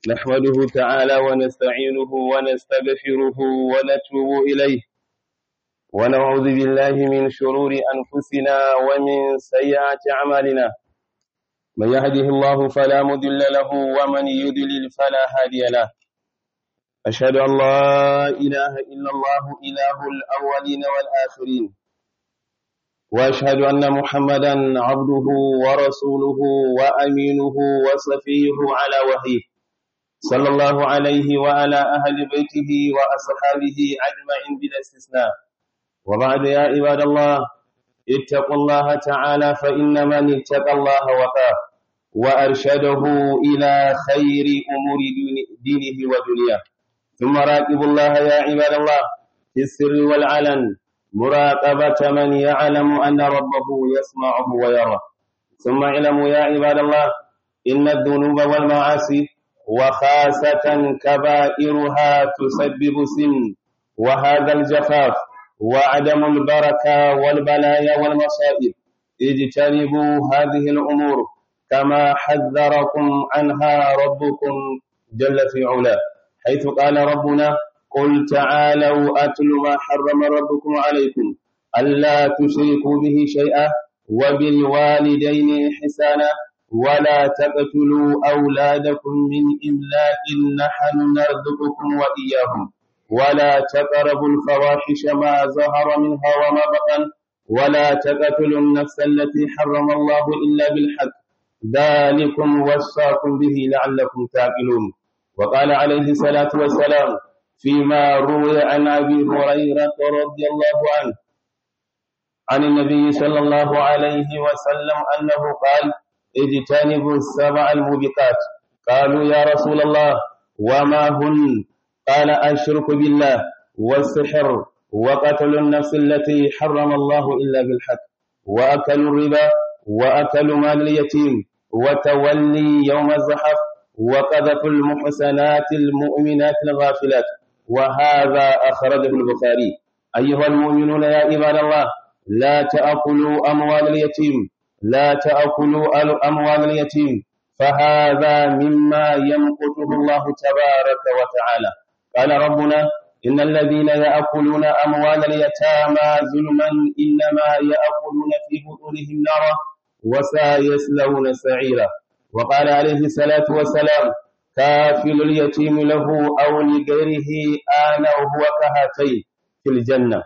نحمده تعالى ونستعينه ونستغفره ونتوب إليه ونعوذ بالله من شرور أنفسنا ومن سيئات أعمالنا من يهده الله فلا مضل له ومن يضلل فلا هادي له أشهد أن لا إله إلا الله إله الأولين والآخرين وأشهد أن محمدا عبده ورسوله وأمينه وصفيه على وحيه صلى الله عليه وعلى أهل بيته وأصحابه أجمعين بلا استثناء وبعد يا عباد الله اتقوا الله تعالى فإن من اتقى الله وقاه وأرشده إلى خير أمور دينه ودنياه ثم راقبوا الله يا عباد الله في السر والعلن مراقبة من يعلم أن ربه يسمعه ويرى ثم اعلموا يا عباد الله إن الذنوب والمعاصي وخاصة كبائرها تسبب سن وهذا الجفاف وعدم البركة والبلايا والمصائب اجتنبوا هذه الأمور كما حذركم عنها ربكم جل في علاه حيث قال ربنا قل تعالوا أتل ما حرم ربكم عليكم ألا تشركوا به شيئا وبالوالدين إحسانا ولا تقتلوا أولادكم من إملاق نحن نرزقكم وإياهم ولا تقربوا الفواحش ما ظهر منها وما بطن ولا تقتلوا النفس التي حرم الله إلا بالحق ذلكم وصاكم به لعلكم تعقلون وقال عليه الصلاة والسلام فيما روي عن أبي هريرة رضي الله عنه عن النبي صلى الله عليه وسلم أنه قال اجتنبوا السبع الموبقات قالوا يا رسول الله وما هن قال الشرك بالله والسحر وقتل النفس التي حرم الله إلا بالحق وأكل الربا وأكل مال اليتيم وتولي يوم الزحف وقذف المحسنات المؤمنات الغافلات وهذا أخرجه البخاري أيها المؤمنون يا عباد الله لا تأكلوا أموال اليتيم لا تأكلوا أموال اليتيم فهذا مما يمقته الله تبارك وتعالى قال ربنا إن الذين يأكلون أموال اليتامى ظلما إنما يأكلون في بطونهم نارا وسيصلون سعيرا وقال عليه الصلاة والسلام كافل اليتيم له أو لغيره آنا وهو كهاتين في الجنة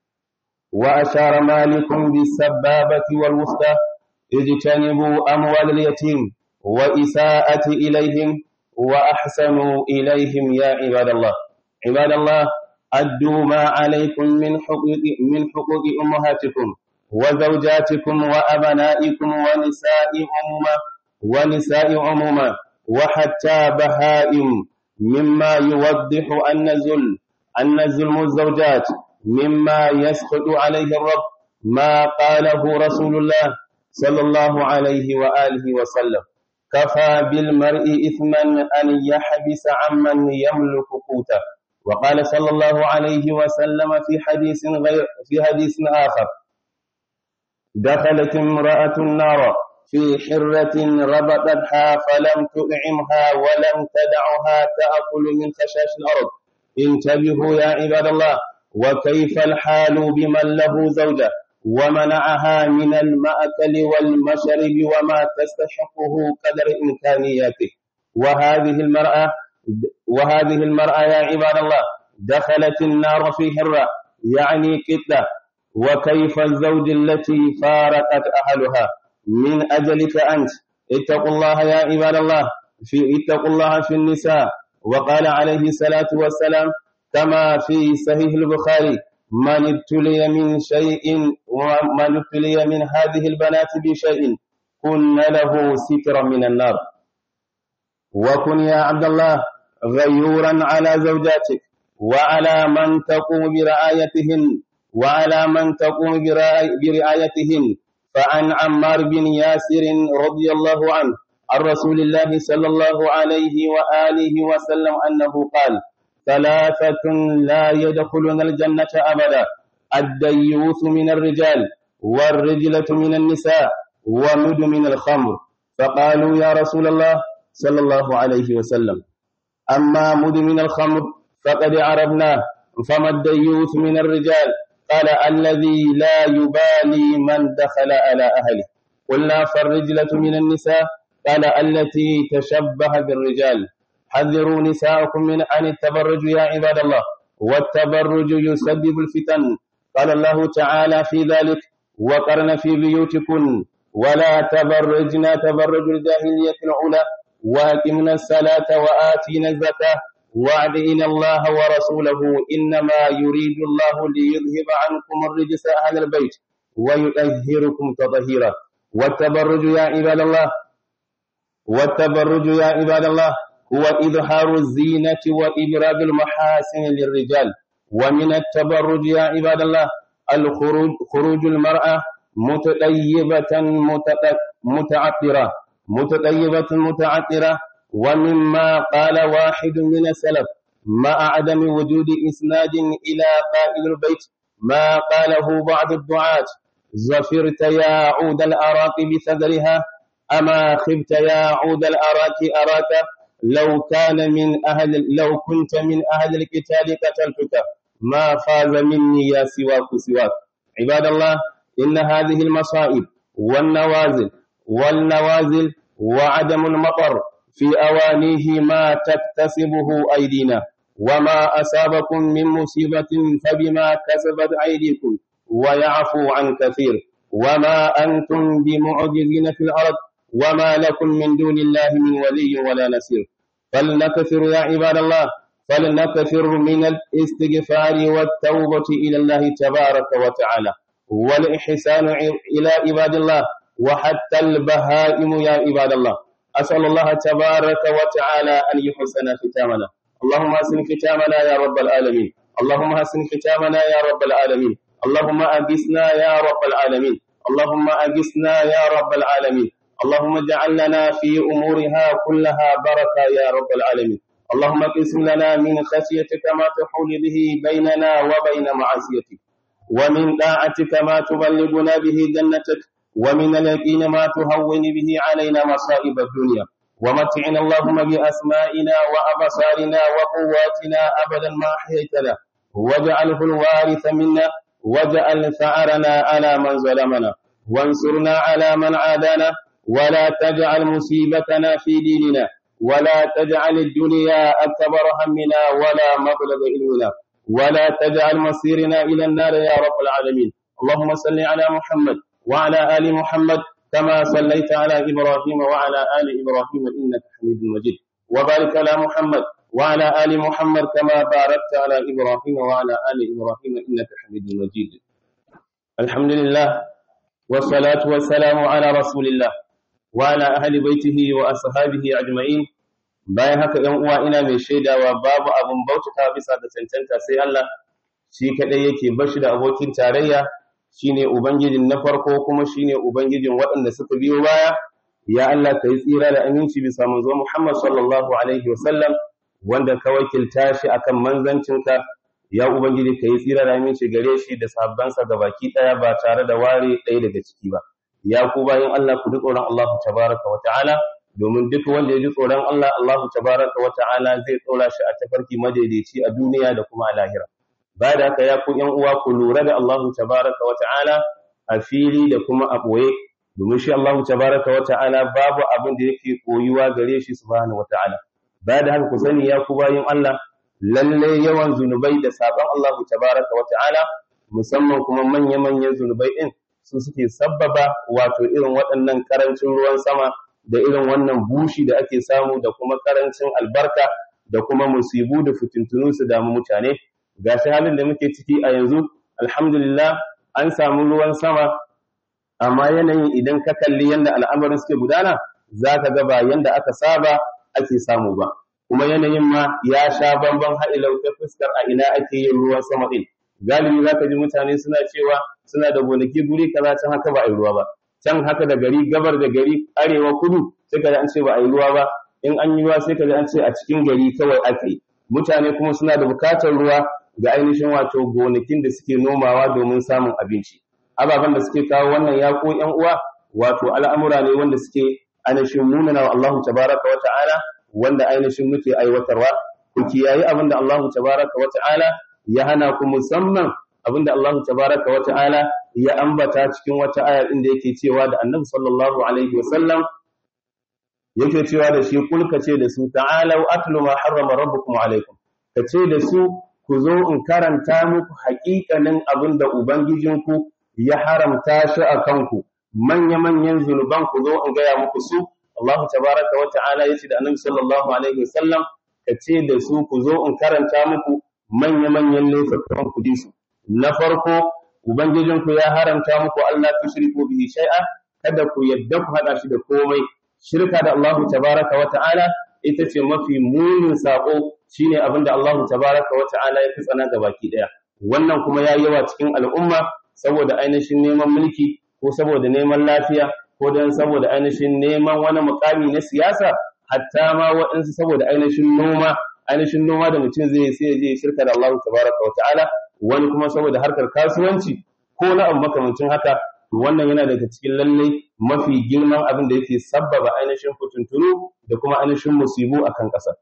وأشار مالك بالسبابة والوسطى اجتنبوا أموال اليتيم وإساءة إليهم وأحسنوا إليهم يا عباد الله عباد الله أدوا ما عليكم من حقوق من حقوق أمهاتكم وزوجاتكم وأبنائكم ونساء عموما ونساء عموما وحتى بهائم مما يوضح أن الظلم أن ظلم الزوجات مما يسخط عليه الرب ما قاله رسول الله صلى الله عليه وآله وسلم كفى بالمرء إثما أن يحبس عمن يملك قوته وقال صلى الله عليه وسلم في حديث غير في حديث آخر دخلت امرأة النار في حرة ربطتها فلم تطعمها ولم تدعها تأكل من خشاش الأرض انتبهوا يا عباد الله وكيف الحال بمن له زوجة ومنعها من المأكل والمشرب وما تستحقه قدر إمكانياته وهذه المرأة وهذه المرأة يا عباد الله دخلت النار في حرة يعني كتة وكيف الزوج التي فارقت أهلها من أجلك أنت اتقوا الله يا عباد الله في اتقوا الله في النساء وقال عليه الصلاة والسلام كما في صحيح البخاري من ابتلي من شيء ومن ابتلي من هذه البنات بشيء كن له سترا من النار وكن يا عبد الله غيورا على زوجاتك وعلى من تقوم برعايتهن وعلى من تقوم برعايتهن فعن عمار بن ياسر رضي الله عنه عن رسول الله صلى الله عليه وآله وسلم أنه قال ثلاثة لا يدخلون الجنة أبدا الديوث من الرجال والرجلة من النساء ومدمن الخمر فقالوا يا رسول الله صلى الله عليه وسلم أما مدمن الخمر فقد عرفناه فما الديوث من الرجال قال الذي لا يبالي من دخل على أهله قلنا فالرجلة من النساء قال التي تشبه بالرجال حذروا نساءكم من عن التبرج يا عباد الله والتبرج يسبب الفتن قال الله تعالى في ذلك وقرن في بيوتكن ولا تبرجن تبرج الجاهلية العلى وأقمنا الصلاة وآتينا الزكاة وأعدئنا الله ورسوله إنما يريد الله ليذهب عنكم الرجس أهل البيت ويطهركم تطهيرا والتبرج يا عباد الله والتبرج يا عباد الله هو إظهار الزينة وإبراز المحاسن للرجال ومن التبرج يا عباد الله الخروج خروج المرأة متطيبة متعطرة متطيبة متعطرة ومما قال واحد من السلف مع عدم وجود إسناد إلى قائد البيت ما قاله بعض الدعاة زفرت يا عود الأراك بثغرها أما خبت يا عود الأراك أراك لو كان من أهل لو كنت من أهل القتال قتلتك ما فاز مني يا سواك سواك عباد الله إن هذه المصائب والنوازل والنوازل وعدم المطر في أوانيه ما تكتسبه أيدينا وما أصابكم من مصيبة فبما كسبت أيديكم ويعفو عن كثير وما أنتم بمعجزين في الأرض وما لكم من دون الله من ولي ولا نصير فلنكثر يا عباد الله فلنكثر من الاستغفار والتوبة إلى الله تبارك وتعالى والإحسان إلى عباد الله وحتى البهائم يا عباد الله أسأل الله تبارك وتعالى أن يحسن ختامنا اللهم حسن ختامنا يا رب العالمين اللهم حسن ختامنا يا رب العالمين اللهم أجسنا يا رب العالمين اللهم أجسنا يا رب العالمين اللهم اجعل لنا في أمورها كلها بركة يا رب العالمين اللهم اقسم لنا من خشيتك ما تحول به بيننا وبين معصيتك ومن طاعتك ما تبلغنا به جنتك ومن اليقين ما تهون به علينا مصائب الدنيا ومتعنا اللهم بأسمائنا وأبصارنا وقواتنا أبدا ما أحييتنا واجعله الوارث منا واجعل ثأرنا على من ظلمنا وانصرنا على من عادانا ولا تجعل مصيبتنا في ديننا ولا تجعل الدنيا أكبر همنا ولا مبلغ علمنا ولا تجعل مصيرنا إلى النار يا رب العالمين اللهم صل على محمد وعلى آل محمد كما صليت على إبراهيم وعلى آل إبراهيم إنك حميد مجيد وبارك على محمد وعلى آل محمد كما باركت على إبراهيم وعلى آل إبراهيم إنك حميد مجيد الحمد لله والصلاة والسلام على رسول الله وعلى أهل بيته وأصحابه أجمعين bayan haka ‘yan uwa ina mai shaidawa babu abin bautata bisa da cancanta sai Allah shi kaɗai yake bashi da abokin tarayya shine ubangijin na farko kuma shine ubangijin waɗanda suka biyo baya ya Allah ka yi tsira da aminci bisa manzo Muhammad sallallahu alaihi wasallam wanda ka wakilta shi akan manzancinka ya ubangiji ka yi tsira da aminci gare shi da sahabbansa baki ɗaya ba tare da ware ɗaya daga ciki ba ya ku bayan Allah ku ji tsoron Allah tabaraka wa ta'ala domin duk wanda ya ji tsoron Allah Allahu tabaraka wa ta'ala zai tsora shi a tafarki madaidaici a duniya da kuma a lahira ba da haka ya ku yan uwa ku lura da Allahu tabaraka wa ta'ala a fili da kuma a boye domin shi Allahu tabaraka wa ta'ala babu abin da yake koyuwa gare shi subhanahu wa ta'ala ba da haka ku sani ya ku bayin Allah lalle yawan zunubai da sabon Allahu tabaraka wa ta'ala musamman kuma manya-manyan zunubai din su suke sabbaba wato irin waɗannan karancin ruwan sama da irin wannan bushi da ake samu da kuma karancin albarka da kuma musibu da fitintunu su damu mutane gashi halin da muke ciki a yanzu alhamdulillah an samu ruwan sama amma yanayin idan ka kalli yadda al'amarin suke gudana za ka ga ba yadda aka saba ake samu ba kuma yanayin ma ya sha bamban ha'ilau ta fuskar a ina ake yin ruwan sama ɗin galibi za ka ji mutane suna cewa suna da gonaki guri kaza can haka ba a yi ruwa ba can haka da gari gabar da gari arewa kudu sai ka an ce ba a yi ruwa ba in an yi ruwa sai ka an ce a cikin gari kawai aka yi mutane kuma suna da bukatar ruwa ga ainihin wato gonakin da suke nomawa domin samun abinci ababen da suke kawo wannan ya ko ƴan uwa wato al'amura ne wanda suke ainihin munana wa Allahu tabaraka wa ta'ala wanda ainihin muke aiwatarwa ku kiyayi abin da Allah tabaraka wa ta'ala ya hana ku musamman abin da Allah tabaraka wa ta'ala ya ambata cikin wata aya inda yake cewa da Annabi sallallahu alaihi wa sallam yake cewa da shi kulka ce da su ta'alau atlu ma harrama rabbukum alaikum kace da su ku zo in karanta muku haƙiƙanin abin da ubangijinku ya haramta shi a kanku manya-manyan zunuban ku zo in gaya muku su Allah tabaraka wa ta'ala yace da Annabi sallallahu alaihi wasallam kace da su ku zo in karanta muku manya-manyan laifukan ku su na farko ubangijinku ya haramta muku Allah tushriku bihi shay'a kada ku yadda ku hada shi da komai shirka da Allah tabaraka wa ta'ala ita ce mafi munin sako shine abinda Allah tabaraka wa ta'ala ya fi tsana ga baki daya wannan kuma ya yawa cikin al'umma saboda ainihin neman mulki ko saboda neman lafiya ko dan saboda ainihin neman wani mukami na siyasa hatta ma waɗansu saboda ainihin noma ainihin noma da mutum zai sai ya je shirka da Allah tabaraka wa ta'ala wani kuma saboda harkar kasuwanci ko na abu makamancin haka wannan yana daga cikin lallai mafi girman abin da yake sabbaba ainihin fituntunu da kuma ainihin musibu akan ƙasa.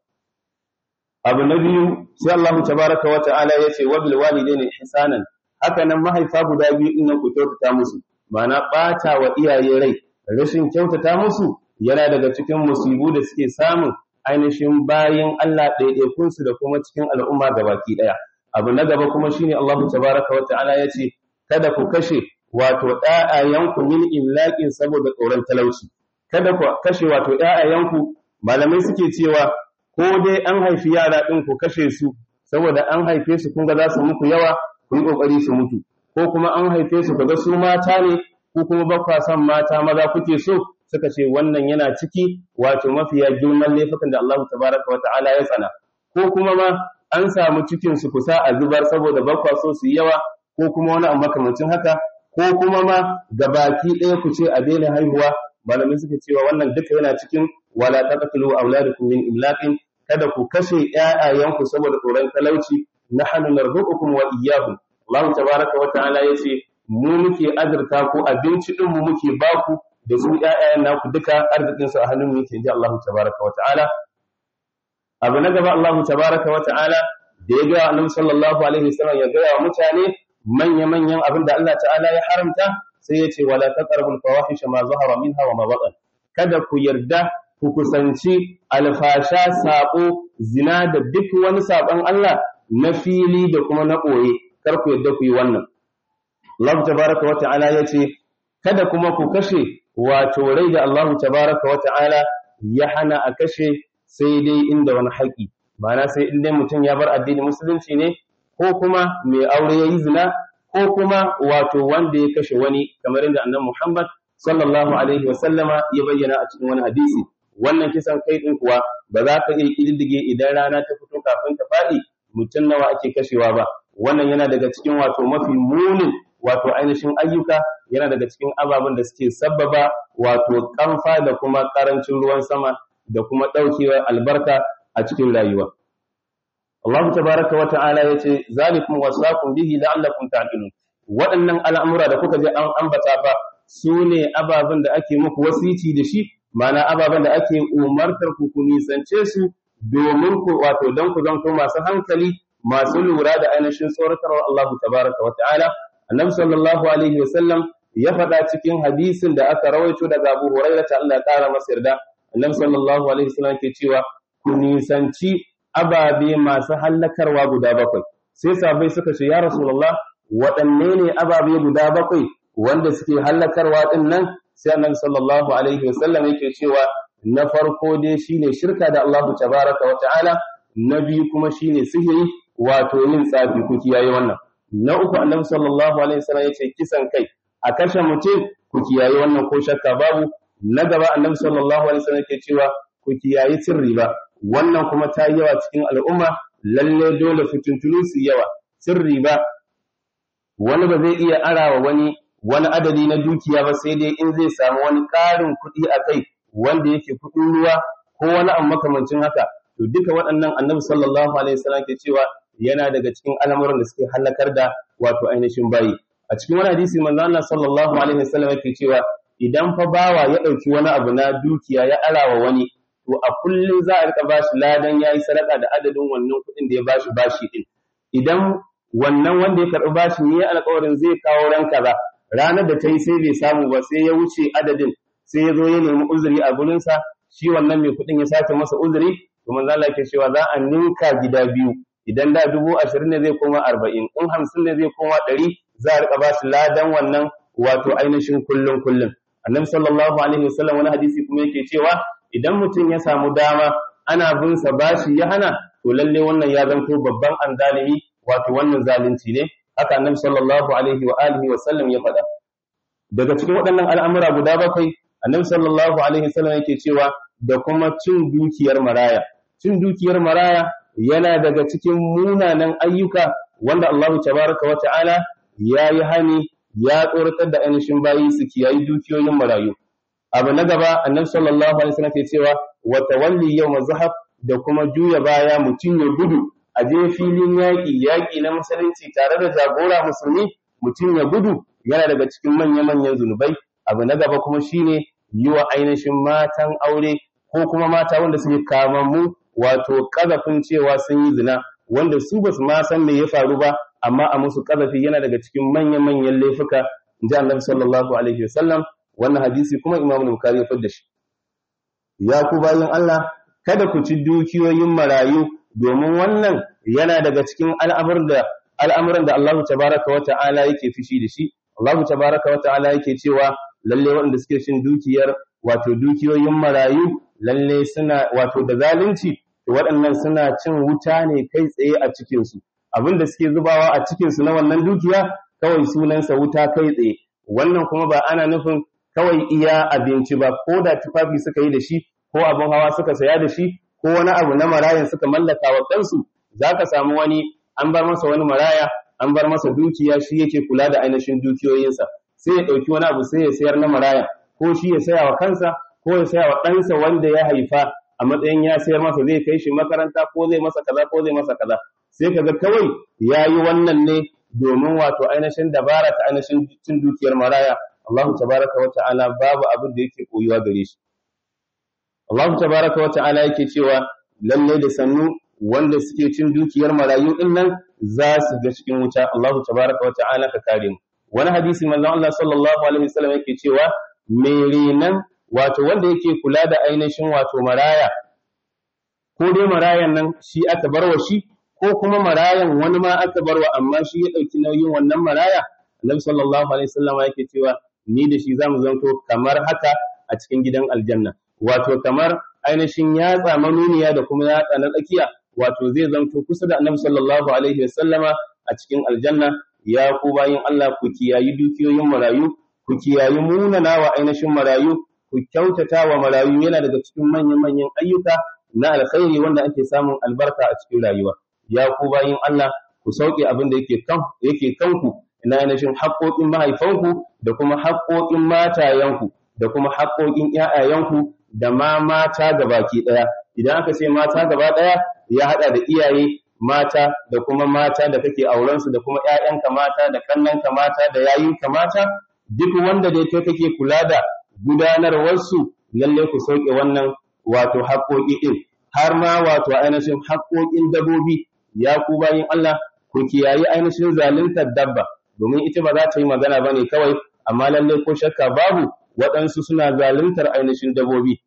Abu na biyu sai Allah tabaraka wa ta'ala ya ce wabil walidaini ihsanan haka nan mahaifa guda biyu din nan ku kyautata musu ma'ana ɓata wa iyaye rai rashin kyautata musu yana daga cikin musibu da suke samun ainihin bayin Allah ɗaiɗaikunsu da kuma cikin al'umma gabaki ɗaya. Abu na gaba kuma shine Allah tabaraka wa ta'ala ya ce kada ku kashe wato ‘ya'yayanku min imlaƙin saboda tsoron talauci, kada ku kashe wato ‘ya'yayanku malamai suke cewa ko dai an haifi yara ɗin ku kashe su saboda an haife su kun ga za su muku yawa ku yi ƙoƙari su mutu, ko kuma an haife su ga su mata ne ko kuma ba kwa son mata maza kuke so suka ce wannan yana ciki wato mafiya girman laifukan da Allah tabaraka wa ta'ala ya tsana ko kuma ma an samu cikin su kusa a zubar saboda ba kwa so su yi yawa ko kuma wani abu makamancin haka ko kuma ma ga baki ɗaya ku ce a daina haihuwa malamai suka cewa wannan duka yana cikin wala taqtulu auladakum min imlaqin kada ku kashe ƴaƴayanku saboda tsoron talauci nahnu narzuqukum wa iyyahum Allah tabaraka wa ta'ala yace mu muke azurta ku abinci din mu muke baku da su ƴaƴayen naku duka arzikin su a hannun mu yake ji Allah tabaraka wa ta'ala abu na gaba Allah tabaraka wa ta'ala da ya ga Annabi sallallahu alaihi wasallam ya ga wa mutane manya-manyan abin da Allah ta'ala ya haramta sai ya ce wala taqrabul fawahisha ma zahara minha wa ma batan kada ku yarda ku kusanci alfasha sabo zina da duk wani sabon Allah na fili da kuma na ɓoye kar ku yarda ku yi wannan Allah tabaraka wa ta'ala ya ce kada kuma ku kashe wato rai da Allah tabaraka wa ta'ala ya hana a kashe sai dai inda wani haƙi ma'ana sai in dai mutum ya bar addinin musulunci ne ko kuma mai aure ya yi zina ko kuma wato wanda ya kashe wani kamar inda annabi Muhammad sallallahu alaihi wa sallama ya bayyana a cikin wani hadisi wannan kisan kai din kuwa ba za ka iya kididdige idan rana ta fito kafin ta faɗi mutum nawa ake kashewa ba wannan yana daga cikin wato mafi munin wato ainihin ayyuka yana daga cikin ababen da suke sabbaba wato kamfa da kuma karancin ruwan sama da kuma ɗaukewar albarka a cikin rayuwa Allah tabaraka wa ta'ala yace zalikum wasaqum bihi la'allakum ta'qilun waɗannan al'amura da kuka je an ambata fa sune ababen da ake muku wasici da shi ma'ana ababen da ake umartar ku ku nisance su domin ku wato don ku zanto masu hankali masu lura da ainihin tsoratarwar Allah tabaraka wa ta'ala annabi sallallahu alaihi wa sallam ya faɗa cikin hadisin da aka rawaito daga Abu Hurairah ta Allah ya ƙara masa yarda annabi sallallahu alaihi wa sallam ke cewa ku nisanci ababe masu hallakarwa guda bakwai sai sabai suka ce ya rasulullah waɗanne ne ababe guda bakwai wanda suke hallakarwa din nan sai annabi sallallahu alaihi wasallam yake cewa na farko dai shine shirka da Allah tabaraka wa ta'ala na biyu kuma shine sihiri wato yin tsafi ku kiyaye wannan na uku annabi sallallahu alaihi wasallam yace kisan kai a kashe mutum ku kiyaye wannan ko shakka babu na gaba annabi sallallahu alaihi wasallam yake cewa ku kiyaye cin riba wannan kuma ta yi yawa cikin al'umma lalle dole fitintunu su yawa cin riba wani ba zai iya arawa wani wani adadi na dukiya ba sai dai in zai samu wani ƙarin kuɗi a kai wanda yake kuɗin ruwa ko wani abu makamancin haka to duka waɗannan annabi sallallahu alaihi wasallam ke cewa yana daga cikin al'amuran da suke halakar da wato ainihin bayi a cikin wani hadisi manzo Allah sallallahu alaihi wasallam yake cewa idan fa bawa ya ɗauki wani abu na dukiya ya arawa wani to to a kullum za a rika bashi ladan yayi sadaka da adadin wannan kuɗin da ya bashi bashi din idan wannan wanda ya karɓi bashi ne alƙawarin zai kawo ran kaza ranar da ta yi sai bai samu ba sai ya wuce adadin sai ya zo ya nemi uzuri a gurinsa shi wannan mai kuɗin ya sake masa uzuri to manzo Allah ke cewa za a ninka gida biyu idan da dubu ashirin ne zai koma arba'in in hamsin ne zai koma ɗari za a riƙa ba shi ladan wannan wato ainihin kullum kullum annabi sallallahu alaihi wasallam wani hadisi kuma yake cewa idan mutum ya samu dama ana bin sa bashi ya hana to lalle wannan ya zanto babban anzalimi wato wannan zalunci ne haka annabi sallallahu alaihi wa alihi wa sallam ya faɗa daga cikin waɗannan al'amura guda bakwai annabi sallallahu alaihi wasallam yake cewa da kuma cin dukiyar maraya cin dukiyar maraya yana daga cikin munanan ayyuka wanda Allah tabaraka wa ta'ala ya yi hani ya tsoratar da ainihin bayi su kiyayi dukiyoyin marayu abu na gaba annabi sallallahu alaihi wasallam ke cewa wa tawalli yawm zahab da kuma juya baya mutum ya gudu a je filin yaƙi yaƙi na musulunci tare da jagora musulmi mutum ya gudu yana daga cikin manya-manyan zunubai abu na gaba kuma shine yi wa ainihin matan aure ko kuma mata wanda suke kamammu wato kazafin cewa sun yi zina wanda su ba su ma san me ya faru ba amma a musu kazafi yana daga cikin manya-manyan laifuka inji annabi sallallahu alaihi wasallam wannan hadisi kuma imamu bukhari ya fadda shi ya ku bayin Allah kada ku ci dukiyoyin marayu domin wannan yana daga cikin al'amuran da al'amuran da Allah tabaraka wa ta'ala yake fishi da shi Allah tabaraka wa ta'ala yake cewa lalle waɗanda suke cin dukiyar wato dukiyoyin marayu lalle suna wato da zalunci waɗannan suna cin wuta ne kai tsaye a cikinsu abin da suke zubawa a cikinsu na wannan dukiya kawai sunansa wuta kai tsaye wannan kuma ba ana nufin kawai iya abinci ba ko da tufafi suka yi da shi ko abin hawa suka saya da shi ko wani abu na marayan suka mallaka wa kansu za ka samu wani an bar masa wani maraya an bar masa dukiya shi yake kula da ainihin dukiyoyinsa sai ya ɗauki wani abu sai ya sayar na maraya ko shi ya saya wa kansa ko ya saya wa ɗansa wanda ya haifa a matsayin ya sayar masa zai kai shi makaranta ko zai masa kaza ko zai masa kaza sai kaga kawai ya yi wannan ne domin wato ainihin dabara ta ainihin cin dukiyar maraya Allahu tabaraka wa ta'ala babu abin da yake koyuwa gare shi Allahu tabaraka wa ta'ala yake cewa lalle da sannu wanda suke cin dukiyar marayu din nan za su ga cikin wuta Allahu tabaraka wa ta'ala ka kare mu wani hadisi manzon Allah sallallahu alaihi wasallam yake cewa mai nan wato wanda yake kula da ainihin wato maraya ko dai marayan nan shi aka barwa shi ko kuma marayan wani ma aka barwa amma shi ya ɗauki nauyin wannan maraya annabi sallallahu alaihi wasallam yake cewa ni da shi zamu zanto kamar haka a cikin gidan aljanna wato kamar ainihin yatsa manuniya da kuma yatsa na tsakiya wato zai zanto kusa da annabi sallallahu alaihi wasallama a cikin aljanna ya ku bayin Allah ku kiyayi dukiyoyin marayu ku kiyayi munana wa ainihin marayu ku kyautata wa marayu yana daga cikin manyan-manyan ayyuka na alkhairi wanda ake samun albarka a cikin rayuwa ya ku bayin Allah ku sauke abin da yake kan yake kanku ina ainihin haƙoƙin mahaifanku da kuma haƙoƙin matayenku da kuma haƙoƙin ƴaƴayenku da ma mata gabaki ɗaya idan aka ce mata gaba ɗaya ya haɗa da iyaye mata da kuma mata da kake aurensu da kuma ƴaƴanka mata da kannanka mata da yayinka mata duk wanda dai kai kake kula da gudanarwarsu lalle ku sauke wannan wato haƙoƙi ɗin har ma wato ainihin haƙoƙin dabobi ya ku bayin Allah ku kiyayi ainihin zaluntar dabba domin ita ba za ta yi magana ba ne kawai amma lalle ko shakka babu waɗansu suna zaluntar ainihin dabobi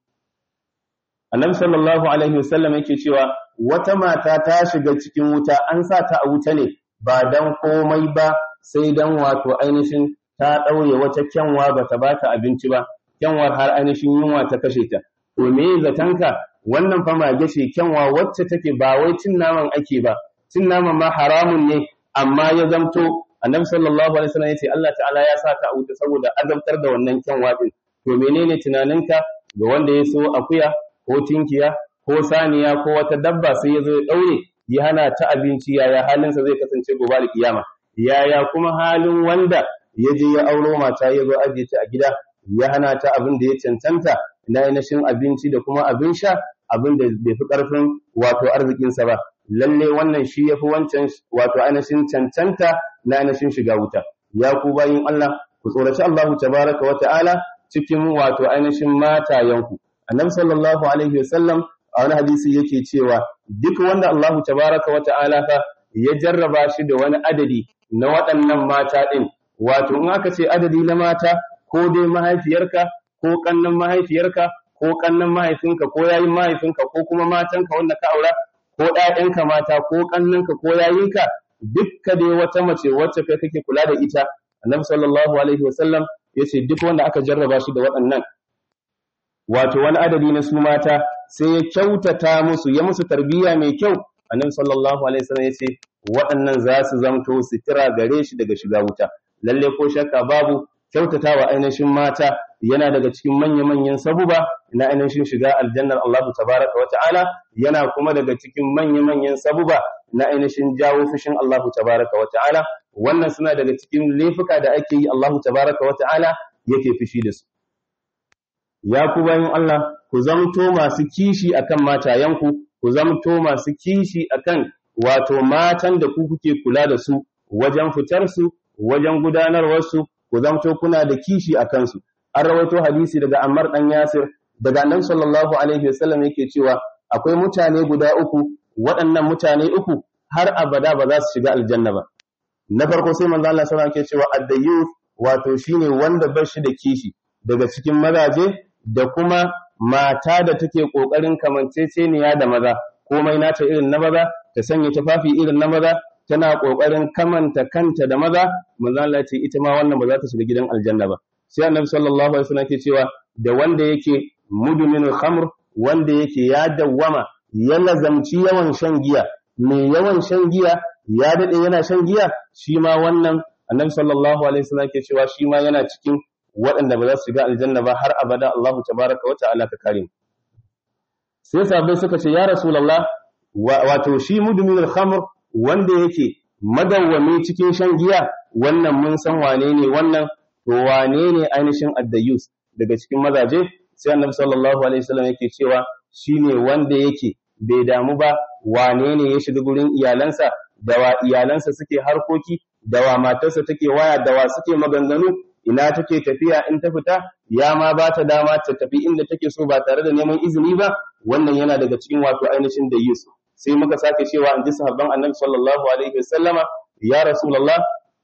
annabi sallallahu alaihi wasallam yake cewa wata mata ta shiga cikin wuta an sa ta a wuta ne ba dan komai ba sai dan wato ainihin ta ɗaure wata kyanwa ba ta bata abinci ba kyanwar har ainihin yunwa ta kashe ta to me zatanka wannan fa mage ce kyanwa wacce take ba wai cin naman ake ba cin naman ma haramun ne amma ya zamto annabi sallallahu alaihi wasallam yace Allah ta'ala ya sa ta a wuta saboda azabtar da wannan kyanwa din to menene tunaninka ga wanda ya so akuya ko tinkiya ko saniya ko wata dabba sai ya zo ya daure ya hana ta abinci yaya halinsa zai kasance gobe alkiyama yaya kuma halin wanda ya je ya auro mata ya zo ajiye ta a gida ya hana ta abin da ya cancanta na ainihin abinci da kuma abin sha abin da bai fi ƙarfin wato arzikinsa ba lalle wannan shi ya fi wancan wato ainihin cancanta na ainihin shiga wuta ya ku bayin Allah ku tsoraci Allah tabaraka wa ta'ala cikin wato ainihin matayenku annabi sallallahu alaihi wasallam a wani hadisi yake cewa duk wanda Allahu tabaraka wa ta'ala fa ya jarraba shi da wani adadi na waɗannan mata ɗin wato in aka ce adadi na mata ko dai mahaifiyarka ko ƙannan mahaifiyarka ko ƙannan mahaifinka ko yayin mahaifinka ko kuma matanka wanda ka aura ko ɗayanka mata ko ƙannanka ko yayinka dukka dai wata mace wacce kai kake kula da ita annabi sallallahu alaihi wasallam yace duk wanda aka jarraba shi da waɗannan wato wani adadi na su mata sai ya kyautata musu ya musu tarbiyya mai kyau annabi sallallahu alaihi wasallam yace waɗannan za su zamto sitira gare shi daga shiga wuta lalle ko shakka babu kyautatawa ainihin mata yana daga cikin manya-manyan sabuba na ainihin shiga aljannar Allah tabaraka wa ta'ala yana kuma daga cikin manya-manyan sabuba na ainihin jawo fushin Allah tabaraka wa ta'ala wannan suna daga cikin laifuka da ake yi Allah tabaraka wa ta'ala yake fushi da su ya ku bayan Allah ku zamto masu kishi akan matayenku ku zamto masu kishi akan wato matan da ku kuke kula da su wajen fitar su wajen gudanarwar su ku zamto kuna da kishi a kansu an rawaito hadisi daga Ammar dan Yasir daga Annabi sallallahu alaihi wasallam yake cewa akwai mutane guda uku waɗannan mutane uku har abada ba za su shiga aljanna ba na farko sai manzo Allah sallallahu alaihi cewa ad-dayyuf wato shine wanda bar shi da kishi daga cikin mazaje da kuma mata da take kokarin kamanceceniya da maza komai nata irin na maza ta sanya tufafi irin na maza tana kokarin kamanta kanta da maza manzo Allah ce ita ma wannan ba za ta shiga gidan aljanna ba sai annabi sallallahu alaihi wasallam ke cewa da wanda yake mudminul khamr wanda yake ya dawwama ya lazamci yawan shan giya mai yawan shan giya ya dade yana shan giya shi ma wannan annabi sallallahu alaihi wasallam ke cewa shi ma yana cikin waɗanda ba za su shiga aljanna ba har abada Allahu tabaraka wa ta'ala ka kare sai sahabbai suka ce ya rasulullah wato shi mudminul khamr wanda yake madawwami cikin shan giya wannan mun san wane ne wannan to wane ne ainihin addayus daga cikin mazaje sai annabi sallallahu alaihi wasallam yake cewa shine wanda yake bai damu ba wane ne ya shiga gurin iyalansa da wa iyalansa suke harkoki da wa matarsa take waya da wa suke maganganu ina take tafiya in ta fita ya ma ba ta dama ta tafi inda take so ba tare da neman izini ba wannan yana daga cikin wato ainihin dayus sai muka sake cewa in ji sahabban annabi sallallahu alaihi wasallama ya rasulullah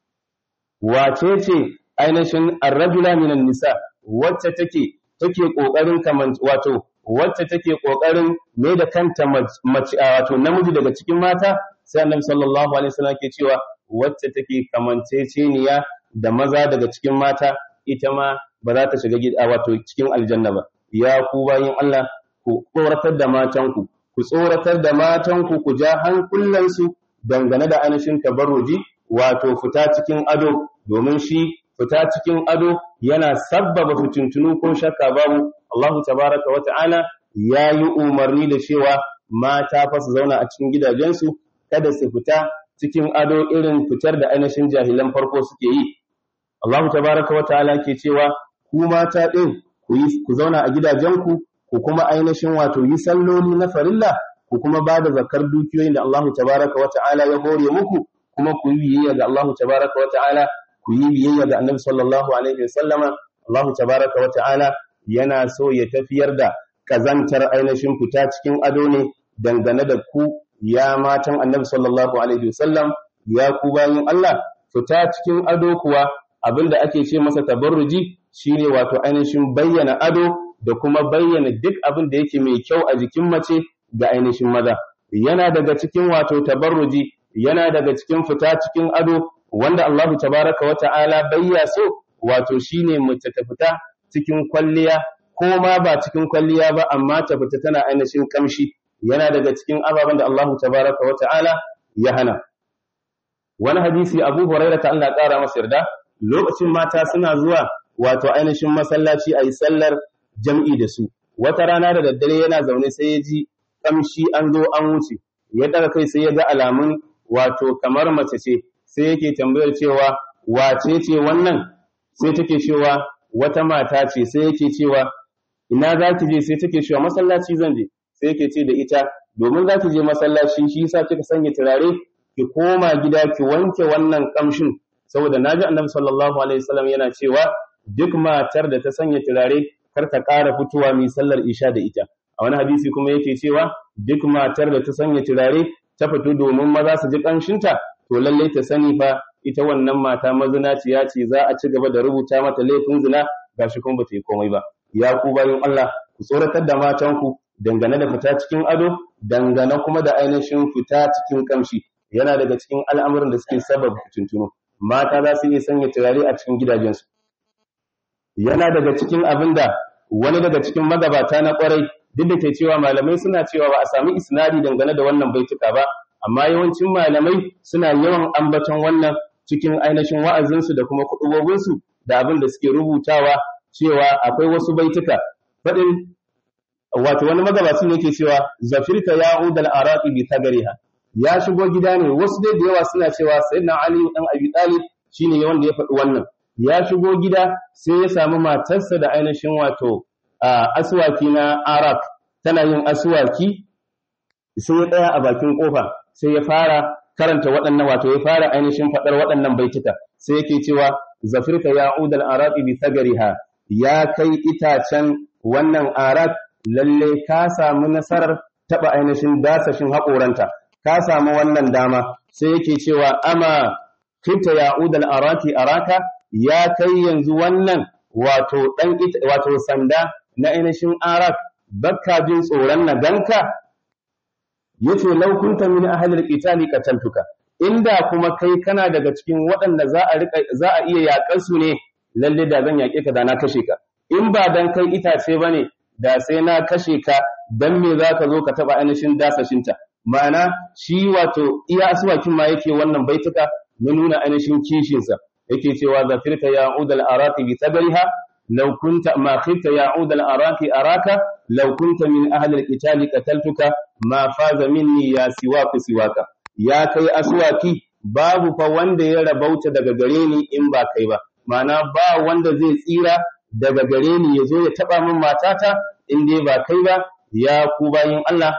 wace ce ainihin arrajula minan nisa wacce take take kokarin kaman wato wacce take kokarin me da kanta mace wato namiji daga cikin mata sai annabi sallallahu alaihi wasallam ke cewa wacce take kamanceceniya da maza daga cikin mata ita ma ba za ta shiga gida wato cikin aljanna ba ya ku bayin Allah ku tsoratar da matanku ku tsoratar da matanku ku ja hankulansu dangane da ainihin tabarruji wato fita cikin ado domin shi fita cikin ado yana sabbaba fitintunu ko shakka babu Allah tabaraka wa ta'ala ya yi umarni da cewa mata fa su zauna a cikin gidajensu kada su fita cikin ado irin fitar da ainihin jahilan farko suke yi Allah tabaraka wa ta'ala ke cewa ku mata din ku yi ku zauna a gidajenku ku kuma ainihin wato yi salloli na farilla ku kuma ba da zakar dukiyoyin da Allah tabaraka wa ta'ala ya hore muku kuma ku yi biyayya ga Allah tabaraka wa ta'ala ku yi biyayya ga Annabi sallallahu alaihi wasallama Allah tabaraka wa ta'ala yana so ya tafiyar da kazantar ainihin fita cikin ado ne dangane da ku ya matan Annabi sallallahu alaihi wasallam ya ku bayin Allah fita cikin ado kuwa abinda ake ce masa tabarruji shine wato ainihin bayyana ado da kuma bayyana duk abin da yake mai kyau a jikin mace ga ainihin maza yana daga cikin wato tabarruji yana daga cikin fita cikin ado wanda Allahu tabaraka wa ta'ala bayya so wato shine mace ta fita cikin kwalliya ko ma ba cikin kwalliya ba amma ta fita tana ainihin kamshi yana daga cikin ababen da Allahu tabaraka wa ta'ala ya hana wani hadisi Abu Hurairah ta Allah ƙara masa yarda lokacin mata suna zuwa wato ainihin masallaci ayi sallar jam'i da su wata rana da daddare yana zaune sai ya ji kamshi an zo an wuce ya daga kai sai ya ga alamun wato kamar mace ce sai yake tambayar cewa wace ce wannan sai take cewa wata mata ce sai yake cewa ina za ki je sai take cewa masallaci zan je sai yake ce da ita domin za ki je masallaci shi yasa kika sanya turare ki koma gida ki wanke wannan kamshin saboda naji annabi sallallahu alaihi wasallam yana cewa duk matar da ta sanya turare kar ta ƙara fitowa mai sallar isha da ita a wani hadisi kuma yake cewa duk matar da ta sanya turare ta fito domin maza su ji ƙanshinta to lallai ta sani fa ita wannan mata mazinaciya ce za a ci gaba da rubuta mata laifin zina gashi kuma bata yi komai ba ya ku bayan Allah ku tsoratar da matanku dangane da fita cikin ado dangane kuma da ainihin fita cikin kamshi yana daga cikin al'amuran da suke sabab tuntuno mata za su iya sanya turare a cikin gidajensu yana daga cikin abin da wani daga cikin magabata na kwarai duk da ke cewa malamai suna cewa ba a sami isnadi dangane da wannan baituka ba amma yawancin malamai suna yawan ambaton wannan cikin ainihin wa'azinsu da kuma kudubobinsu da abin da suke rubutawa cewa akwai wasu baituka faɗin wato wani magabaci ne yake cewa zafirta ya udal araqi bi tagariha ya shigo gida ne wasu dai da yawa suna cewa sayyidina ali dan abi talib shine wanda ya faɗi wannan ya shigo gida sai ya samu matarsa da ainihin wato aswaki na arak tana yin aswaki sai ya tsaya a bakin kofa sai ya fara karanta waɗannan wato ya fara ainihin faɗar waɗannan baituka sai yake cewa zafirka ya udal araqi bi tagariha ya kai itacen wannan arak lalle ka samu nasarar taba ainihin dasashin haƙoranta ka samu wannan dama sai yake cewa ama kinta ya udal araki araka ya kai yanzu wannan wato dan wato sanda na ainihin arak bakka jin tsoron na ganka yace law kunta min ahli alqitali qataltuka inda kuma kai kana daga cikin waɗanda za a rika za a iya yaƙar su ne lalle da zan yaƙe ka da na kashe ka in ba dan kai itace bane da sai na kashe ka dan me za ka zo ka taba ainihin dasashinta ma'ana shi wato iya asuwakin ma yake wannan baituka na nuna ainihin kishinsa yake cewa zafirka ya udal araki bi tabariha law kunta ma khifta ya udal araki araka law kunta min ahli alqitali qataltuka ma faza minni ya siwaku siwaka ya kai aswaki babu fa wanda ya rabauta daga gare ni in ba kai ba ma'ana ba wanda zai tsira daga gare ni ya zo ya taɓa min matata in dai ba kai ba ya ku bayin Allah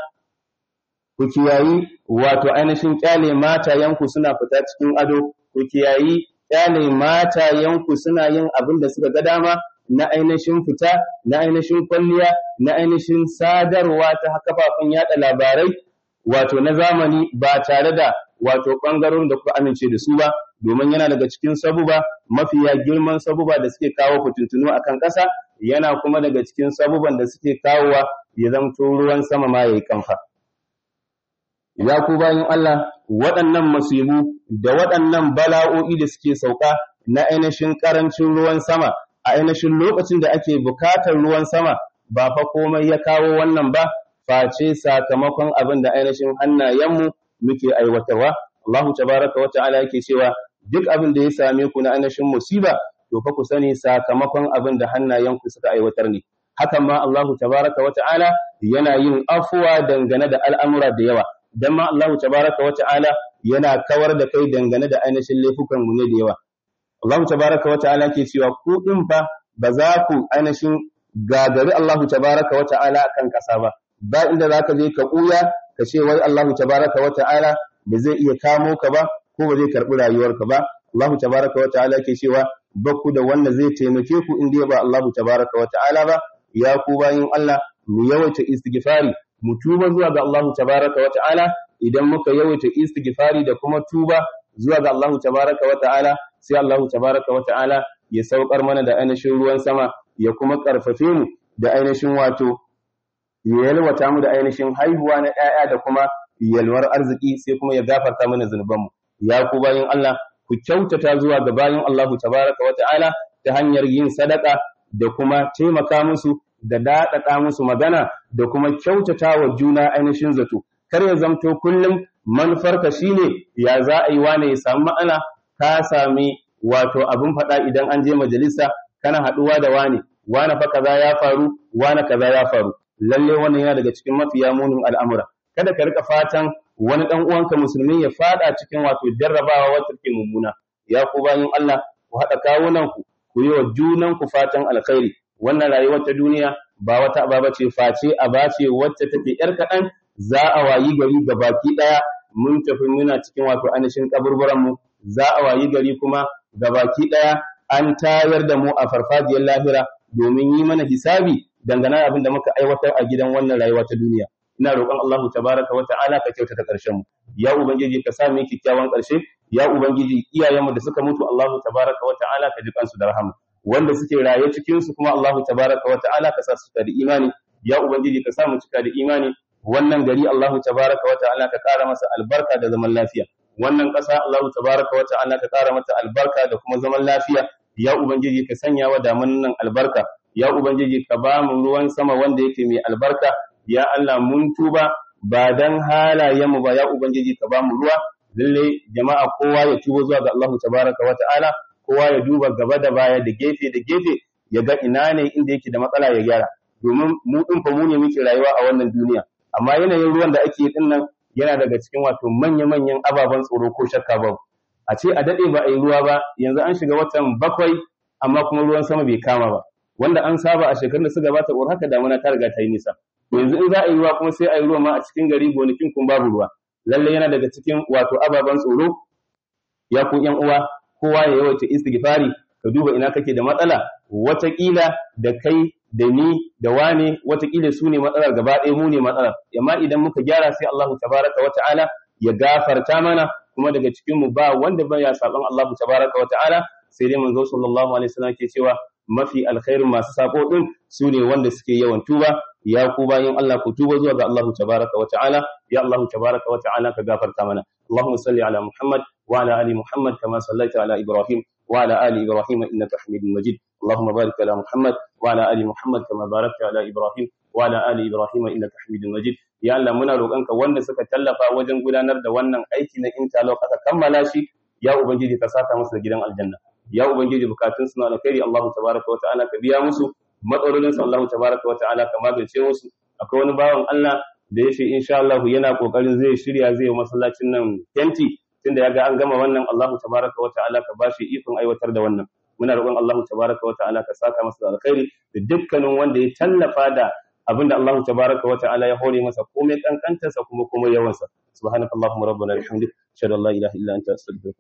ku kiyayi wato ainihin kyale matayenku suna fita cikin ado ku kiyayi kyale matayenku suna yin abin da suka ga dama na ainihin fita na ainihin kwalliya na ainihin sadarwa ta kafafen yada labarai wato na zamani ba tare da wato ɓangarorin da kuka amince da su ba domin yana daga cikin sabuba mafiya girman sabuba da suke kawo fitintunu a kan ƙasa yana kuma daga cikin sabuban da suke kawowa ya zamto ruwan sama ma ya yi kamfa. Ya ku bayan Allah waɗannan masibu da waɗannan bala'o'i da suke sauka na ainihin ƙarancin ruwan sama a ainihin lokacin da ake bukatar ruwan sama ba fa komai ya kawo wannan ba face sakamakon abin da ainihin hannayenmu muke aiwatarwa. Allahu tabaraka wa ta'ala yake cewa duk abin da ya same ku na ainihin musiba to fa ku sani sakamakon abin da hannayenku suka aiwatar ne hakan ma Allahu tabaraka wa ta'ala yana yin afuwa dangane da al'amura da yawa dan ma Allahu tabaraka wa ta'ala yana kawar da kai dangane da ainihin laifukan mu ne da yawa Allahu tabaraka wa ta'ala ke cewa ku din fa ba za ku ainihin gagari Allahu tabaraka wa ta'ala kan kasa ba ba inda zaka je ka kuya ka ce wai Allahu tabaraka wa ta'ala ba zai iya kamo ka ba ko ba zai karɓi rayuwarka ba Allahu tabaraka wa ta'ala ke cewa bakku da wanda zai taimake ku in dai ba Allahu tabaraka wa ta'ala ba ya ku bayin Allah mu yawaita istighfari mu tuba zuwa ga Allahu tabaraka wa ta'ala idan muka yawaita istighfari da kuma tuba zuwa ga Allahu tabaraka wa ta'ala sai Allahu tabaraka wa ta'ala ya saukar mana da ainihin ruwan sama ya kuma karfafe mu da ainihin wato ya yalwata mu da ainihin haihuwa na ƴaƴa da kuma yalwar arziki sai kuma ya gafarta mana zunubanmu ya ku bayin Allah ku kyautata zuwa ga bayin Allahu tabaraka wa ta'ala ta hanyar yin sadaka da kuma taimaka musu da daɗaɗa musu magana da kuma kyautata wa juna ainihin zato kar ya zamto kullum manufarka shine ya za a yi wane ya samu ma'ana ka sami wato abin faɗa idan an je majalisa kana haɗuwa da wane wane fa kaza ya faru wane kaza ya faru lalle wannan yana daga cikin mafiya munin al'amura kada ka rika fatan wani dan uwanka musulmi ya fada cikin wato jarrabawa wacce take mummuna ya ku bayin Allah ku hada kawunan ku ku yi wa junan ku fatan alkhairi wannan rayuwar ta duniya ba wata aba ce face aba ce wacce take yar kadan za a wayi gari ga baki daya mun tafi muna cikin wato anishin kaburburan mu za a wayi gari kuma ga baki daya an tayar da mu a farfajiyar lahira domin yi mana hisabi dangane da abin da muka aiwatar a gidan wannan rayuwa ta duniya ina roƙon Allahu tabaraka wa ta'ala ka kyautata ƙarshen mu ya ubangiji ka sa mu kyakkyawan ƙarshe ya ubangiji iyayenmu da suka mutu Allahu tabaraka wa ta'ala ka ji kansu da rahama wanda suke raye cikin su kuma Allahu tabaraka wa ta'ala ka sa su da imani ya ubangiji ka sa mu cika da imani wannan gari Allahu tabaraka wa ta'ala ka ƙara masa albarka da zaman lafiya wannan ƙasa Allahu tabaraka wa ta'ala ka ƙara mata albarka da kuma zaman lafiya ya ubangiji ka sanya wa damunan nan albarka ya ubangiji ka ba mu ruwan sama wanda yake mai albarka ya Allah mun tuba ba dan halayenmu ba ya ubangiji ka ba mu ruwa lalle jama'a kowa ya tuba zuwa ga Allahu tabaraka wa ta'ala kowa ya duba gaba da baya da gefe da gefe ya ga ina ne inda yake da matsala ya gyara domin mu din fa mu ne muke rayuwa a wannan duniya amma yanayin ruwan da ake yi din nan yana daga cikin wato manya-manyan ababen tsoro ko shakka ba a ce a dade ba a yi ruwa ba yanzu an shiga watan bakwai amma kuma ruwan sama bai kama ba wanda an saba a shekarun da suka gabata ko haka damuna ta riga ta yi nisa yanzu in za a yi ruwa kuma sai a yi ruwa ma a cikin gari gonakin kun babu ruwa lalle yana daga cikin wato ababen tsoro ya ku yan uwa kowa ya yawaita istighfari ka duba ina kake da matsala wataƙila da kai da ni da wane wataƙila su ne matsalar gaba ɗaya mu ne matsalar amma idan muka gyara sai Allahu tabaraka wa ta'ala ya gafarta mana kuma daga cikin mu ba wanda ba ya saban Allahu tabaraka wa ta'ala sai dai manzo sallallahu alaihi wasallam ke cewa mafi alkhairin masu sako din su ne wanda suke yawan tuba ya ku bayin Allah ku tuba zuwa ga Allah tabaraka wa ta'ala ya Allah tabaraka wa ta'ala ka gafarta mana Allahumma salli ala Muhammad wa ala ali Muhammad kama sallaita ala Ibrahim wa ala ali Ibrahim innaka Hamidum Majid Allahumma barik ala Muhammad wa ala ali Muhammad kama barakta ala Ibrahim wa ala ali Ibrahim innaka Hamidum Majid ya Allah muna roƙonka wanda suka tallafa wajen gudanar da wannan aiki na interlock aka kammala shi ya ubangiji ka saka musu da gidan aljanna ya ubangiji bukatun suna alkhairi Allah tabaraka wa ta'ala ka biya musu matsalolin su Allah tabaraka wa ta'ala ka magance musu akwai wani bawan Allah da ya ce insha Allah yana kokarin zai shirya zai yi masallacin nan tenti tunda yaga an gama wannan Allah tabaraka wa ta'ala ka bashi ikon aiwatar da wannan muna roƙon Allah tabaraka wa ta'ala ka saka masa da alkhairi da dukkanin wanda ya tallafa da abinda Allah tabaraka wa ta'ala ya hore masa komai kankantarsa kuma komai yawansa subhanakallahumma rabbana bihamdik ashhadu an la ilaha illa anta astaghfiruka